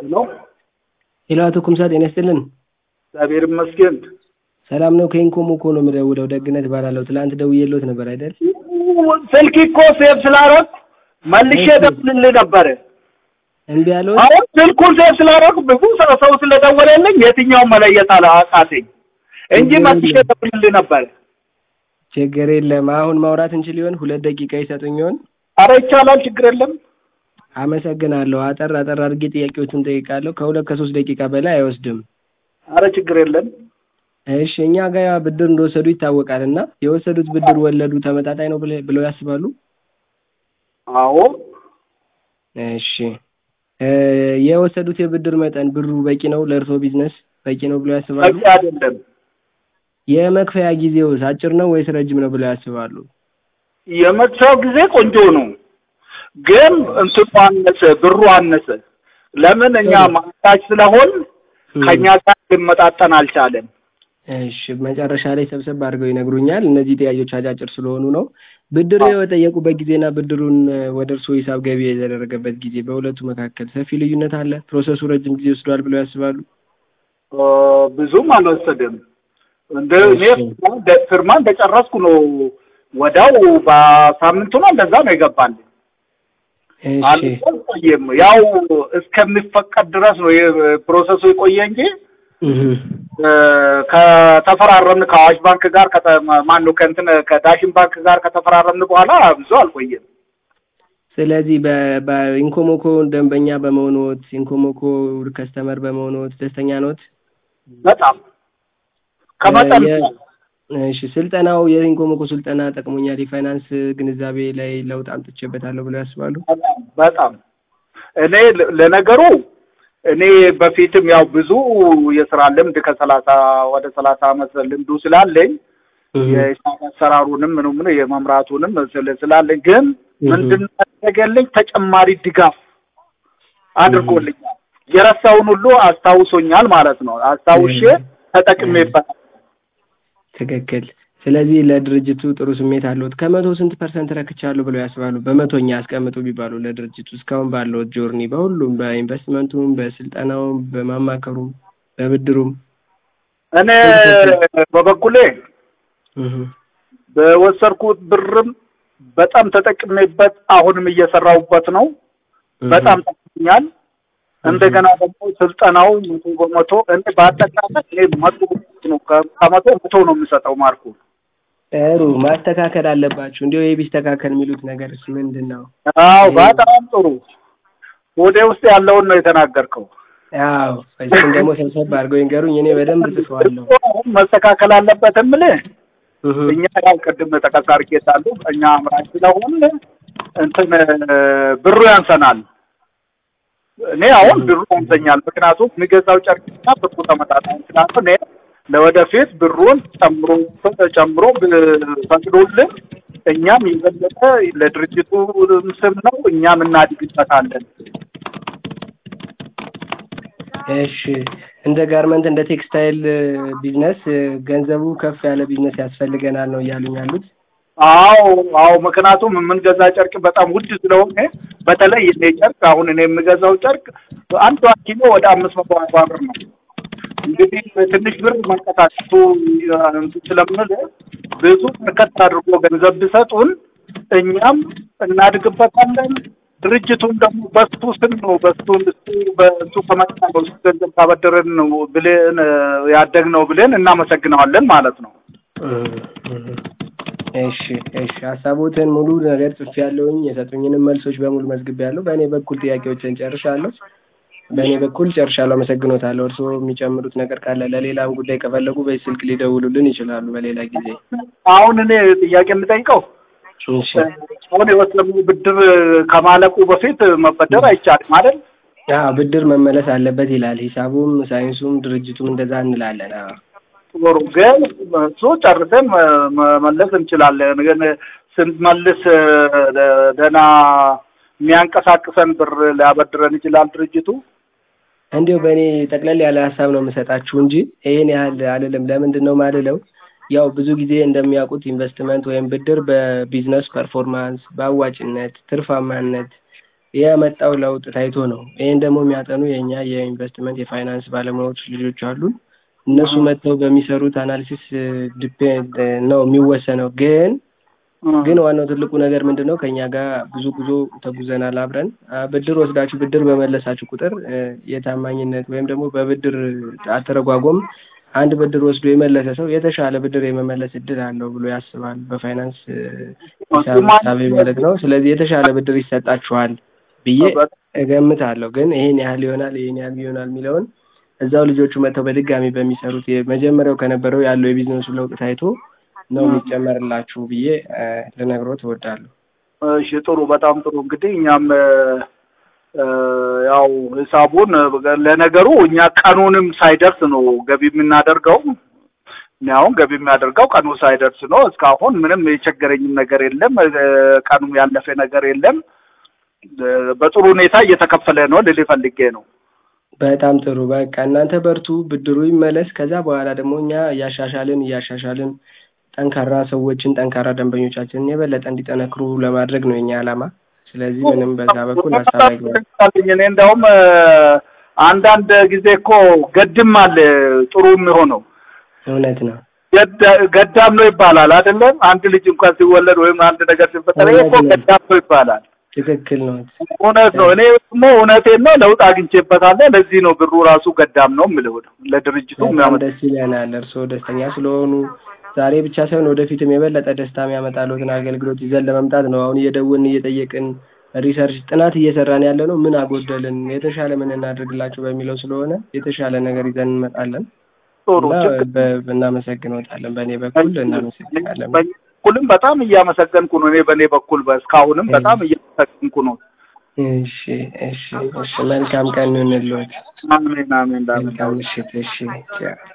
ሄሎ ሄሎ አቶ ኩምሳ ጤና ይስጥልን። እግዚአብሔር ይመስገን። ሰላም ነው? ከኢንኮሞኮ ነው የምደውለው። ደግነት እባላለሁ። ትላንት ደውዬልዎት ነበር አይደል? ስልክ እኮ ሴቭ ስላደረግ መልሼ ደውልልህ ነበረ። እምቢ አለዎት? አሁን ስልኩን ሴቭ ስላደረግ ብዙ ሰው ሰው ስለደወለልኝ የትኛውን መለየት አለ አቃተኝ እንጂ መልሼ ደውልልህ ነበረ። ችግር የለም። አሁን ማውራት እንችል ይሆን? ሁለት ደቂቃ ይሰጡኝ ይሆን? አረ ይቻላል፣ ችግር የለም። አመሰግናለሁ። አጠር አጠር አድርጌ ጥያቄዎቹን ጠይቃለሁ። ከሁለት ከሶስት ደቂቃ በላይ አይወስድም። አረ ችግር የለም። እሺ እኛ ጋር ብድር እንደወሰዱ ይታወቃል እና የወሰዱት ብድር ወለዱ ተመጣጣኝ ነው ብለ- ብለው ያስባሉ? አዎ እሺ እ የወሰዱት የብድር መጠን ብሩ በቂ ነው ለእርስዎ ቢዝነስ በቂ ነው ብለው ያስባሉ? በቂ አይደለም። የመክፈያ ጊዜውስ አጭር ነው ወይስ ረጅም ነው ብለው ያስባሉ? የመክፈያው ጊዜ ቆንጆ ነው፣ ግን እንትኑ አነሰ፣ ብሩ አነሰ። ለምን እኛ ማታች ስለሆን ከኛ ጋር ሊመጣጠን አልቻለም። እሺ መጨረሻ ላይ ሰብሰብ አድርገው ይነግሩኛል። እነዚህ ጥያቄዎች አጫጭር ስለሆኑ ነው። ብድር የጠየቁበት ጊዜና ብድሩን ወደ እርስዎ ሂሳብ ገቢ የተደረገበት ጊዜ በሁለቱ መካከል ሰፊ ልዩነት አለ? ፕሮሰሱ ረጅም ጊዜ ወስዷል ብለው ያስባሉ? እ ብዙም አልወሰደም። እንደ እኔ እሺ። ደ- ፊርማ እንደጨረስኩ ነው ወዲያው በሳምንቱ ነው እንደዛ ነው የገባል። እሺ አልቆየም። ያው እስከሚፈቀድ ድረስ ነው የ- ፕሮሰሱ የቆየ እንጂ እህ እ ከተፈራረምን ከአዋሽ ባንክ ጋር ማን ነው ከእንትን ከዳሽን ባንክ ጋር ከተፈራረምን በኋላ ብዙ አልቆየም። ስለዚህ በ- በኢንኮሞኮ ደንበኛ በመሆኖት ኢንኮሞኮ ከስተመር በመሆኖት ደስተኛ ኖት? በጣም ከመጠን የ- እሺ ስልጠናው የኢንኮሞኮ ስልጠና ጠቅሞኛል፣ የፋይናንስ ግንዛቤ ላይ ለውጥ አምጥቼበታለሁ ብለው ያስባሉ? በጣም በጣም እኔ ለ- ለነገሩ እኔ በፊትም ያው ብዙ የስራ ልምድ ከሰላሳ ወደ ሰላሳ አመት ልምዱ ስላለኝ የሂሳብ አሰራሩንም ምኑ ምኑ የመምራቱንም ስለ- ስላለኝ ግን ምንድን ነው ያደረገልኝ ተጨማሪ ድጋፍ አድርጎልኛል። የረሳውን ሁሉ አስታውሶኛል ማለት ነው። አስታውሼ ተጠቅሜበታል። ትክክል። ስለዚህ ለድርጅቱ ጥሩ ስሜት አለዎት። ከመቶ ስንት ፐርሰንት ረክቻለሁ ብለው ያስባሉ? በመቶኛ አስቀምጡ ቢባሉ ለድርጅቱ እስካሁን ባለዎት ጆርኒ በሁሉም በኢንቨስትመንቱም፣ በስልጠናውም፣ በማማከሩም፣ በብድሩም እኔ በበኩሌ እህ በወሰድኩት ብርም በጣም ተጠቅሜበት አሁንም እየሰራሁበት ነው። በጣም ጠቅሞኛል። እንደገና ደግሞ ስልጠናው መቶ በመቶ እኔ በአጠቃላይ እኔ መቶ በመቶ ነው ከ- ከመቶ መቶ ነው የምሰጠው ማርኩ። ጥሩ ማስተካከል አለባችሁ። እንዲያው ይህ ቢስተካከል የሚሉት ነገርስ ምንድን ነው? አዎ በጣም ጥሩ። ወደ ውስጥ ያለውን ነው የተናገርከው። አዎ እሱን ደግሞ ሰብሰብ አድርገው ይንገሩኝ። እኔ በደንብ ጽፈዋለሁ። አሁን መስተካከል አለበት የምልህ እህ እኛ ያው ቅድም ጠቀስ አድርጌታለሁ እኛ አምራች ስለሆን እንትን ብሩ ያንሰናል። እኔ አሁን ብሩ ያንሰኛል፣ ምክንያቱም የሚገዛው ጨርቅና ብሩ ተመጣጣኝ ስላልሆነ እኔ ለወደፊት ብሩን ጨምሮ ጨምሮ ፈቅዶልን እኛም የበለጠ ለድርጅቱ ስም ነው እኛም እናድግበታለን። እሺ እንደ ጋርመንት እንደ ቴክስታይል ቢዝነስ ገንዘቡ ከፍ ያለ ቢዝነስ ያስፈልገናል ነው እያሉኝ ያሉት። አዎ አዎ፣ ምክንያቱም የምንገዛ ጨርቅ በጣም ውድ ስለሆነ በተለይ እኔ ጨርቅ አሁን እኔ የምገዛው ጨርቅ አንዷ ኪሎ ወደ አምስት መቶ አርባ ብር ነው። እንግዲህ በትንሽ ብር መንቀሳቀሱ እንትን ስለምንል ብዙ በርከት አድርጎ ገንዘብ ቢሰጡን እኛም እናድግበታለን። ድርጅቱም ደግሞ በሱ ስም ነው በሱ እሱ በእሱ ከመጣ ነው እሱ ገንዘብ ካበደረን ነው ብለን ያደግነው ብለን እናመሰግነዋለን ማለት ነው። እሺ እሺ ሀሳቦትን ሙሉ ነገር ጽፌያለሁኝ። የሰጡኝንም መልሶች በሙሉ መዝግቤያለሁ። በእኔ በኩል ጥያቄዎችን ጨርሻለሁ። በእኔ በኩል ጨርሻለሁ። አመሰግኖታለሁ። እርስዎ የሚጨምሩት ነገር ካለ ለሌላም ጉዳይ ከፈለጉ በዚህ ስልክ ሊደውሉልን ይችላሉ በሌላ ጊዜ። አሁን እኔ ጥያቄ የምጠይቀው እሺ አሁን የወሰኑ ብድር ከማለቁ በፊት መበደር አይቻልም አይደል? አዎ ብድር መመለስ አለበት ይላል ሂሳቡም ሳይንሱም ድርጅቱም እንደዛ እንላለን። አዎ ጥሩ ግን እሱ ጨርሰን መ- መመለስ እንችላለን። ግን ስንመልስ ደህና የሚያንቀሳቅሰን ብር ሊያበድረን ይችላል ድርጅቱ። እንዲሁ በእኔ ጠቅለል ያለ ሀሳብ ነው የምሰጣችሁ እንጂ ይሄን ያህል አልልም። ለምንድን ነው ማልለው? ያው ብዙ ጊዜ እንደሚያውቁት ኢንቨስትመንት ወይም ብድር በቢዝነስ ፐርፎርማንስ፣ በአዋጭነት፣ ትርፋማነት የመጣው ለውጥ ታይቶ ነው። ይህን ደግሞ የሚያጠኑ የእኛ የኢንቨስትመንት የፋይናንስ ባለሙያዎች ልጆች አሉን። እነሱ መጥተው በሚሰሩት አናሊሲስ ዲፔንድ ነው የሚወሰነው። ግን ግን ዋናው ትልቁ ነገር ምንድን ነው? ከእኛ ጋር ብዙ ጉዞ ተጉዘናል አብረን። ብድር ወስዳችሁ ብድር በመለሳችሁ ቁጥር የታማኝነት ወይም ደግሞ በብድር አተረጓጎም አንድ ብድር ወስዶ የመለሰ ሰው የተሻለ ብድር የመመለስ እድል አለው ብሎ ያስባል። በፋይናንስ ሂሳብ ማለት ነው። ስለዚህ የተሻለ ብድር ይሰጣችኋል ብዬ እገምታለሁ። ግን ይሄን ያህል ይሆናል ይሄን ያህል ይሆናል የሚለውን እዛው ልጆቹ መጥተው በድጋሚ በሚሰሩት የመጀመሪያው ከነበረው ያለው የቢዝነሱ ለውጥ ታይቶ ነው የሚጨመርላችሁ ብዬ ልነግሮት እወዳለሁ። እሺ ጥሩ፣ በጣም ጥሩ። እንግዲህ እኛም ያው ሂሳቡን ለነገሩ እኛ ቀኑንም ሳይደርስ ነው ገቢ የምናደርገው። እኔ አሁን ገቢ የሚያደርገው ቀኑ ሳይደርስ ነው። እስካሁን ምንም የቸገረኝም ነገር የለም። ቀኑም ያለፈ ነገር የለም። በጥሩ ሁኔታ እየተከፈለ ነው ልል ፈልጌ ነው። በጣም ጥሩ። በቃ እናንተ በርቱ፣ ብድሩ ይመለስ። ከዛ በኋላ ደግሞ እኛ እያሻሻልን እያሻሻልን ጠንካራ ሰዎችን ጠንካራ ደንበኞቻችንን የበለጠ እንዲጠነክሩ ለማድረግ ነው የኛ ዓላማ። ስለዚህ ምንም በዛ በኩል ሀሳብ አይግባል። እኔ እንደውም አንዳንድ ጊዜ እኮ ገድም አለ ጥሩ የሚሆነው እውነት ነው። ገዳም ነው ይባላል አይደለም? አንድ ልጅ እንኳን ሲወለድ ወይም አንድ ነገር ሲፈጠር ይሄ እኮ ገዳም ነው ይባላል። ትክክል ነው። እውነት ነው። እኔ ደግሞ እውነቴን ነው፣ ለውጥ አግኝቼበታለሁ። ለዚህ ነው ብሩ ራሱ ገዳም ነው የምልህ ለድርጅቱ በጣም ደስ ይለናል። እርስዎ ደስተኛ ስለሆኑ ዛሬ ብቻ ሳይሆን ወደፊትም የበለጠ ደስታ የሚያመጣልዎትን አገልግሎት ይዘን ለመምጣት ነው አሁን እየደወልን እየጠየቅን ሪሰርች ጥናት እየሰራን ያለ ነው። ምን አጎደልን፣ የተሻለ ምን እናደርግላቸው በሚለው ስለሆነ የተሻለ ነገር ይዘን እንመጣለን። ጥሩ እናመሰግንዎታለን። በእኔ በኩል እናመሰግናለን። በኩልም በጣም እያመሰገንኩ ነው። እኔ በእኔ በኩል እስካሁንም በጣም እያመሰገንኩ ነው። እሺ እሺ እሺ። መልካም ቀን ይሁንልዎት። አሜን አሜን። መልካም ምሽት። እሺ